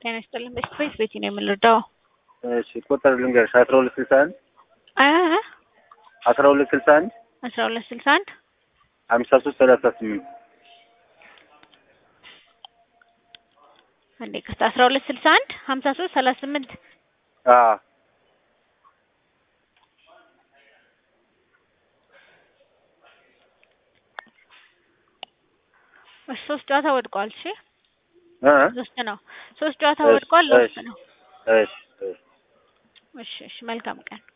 ጤና ይስጥልን። በስፔስ ቤት ነው የምንረዳው። እሺ ቁጥር ልንገርሽ አስራ ሁለት ስልሳ አንድ አ አስራ ሁለት ስልሳ አንድ አስራ ሁለት ስልሳ አንድ ሀምሳ ሶስት ሰላሳ ስምንት አንዴ ቅርታ አስራ ሁለት ስልሳ አንድ ሀምሳ ሶስት ሰላሳ ስምንት አዎ እሺ ሶስት ጨዋታ ወድቋል። እሺ እ ሶስት ነው። ሶስት ጨዋታ እሺ፣ ወድቋል። እሺ። ሶስት ነው። እሺ እሺ እሺ እሺ መልካም ቀን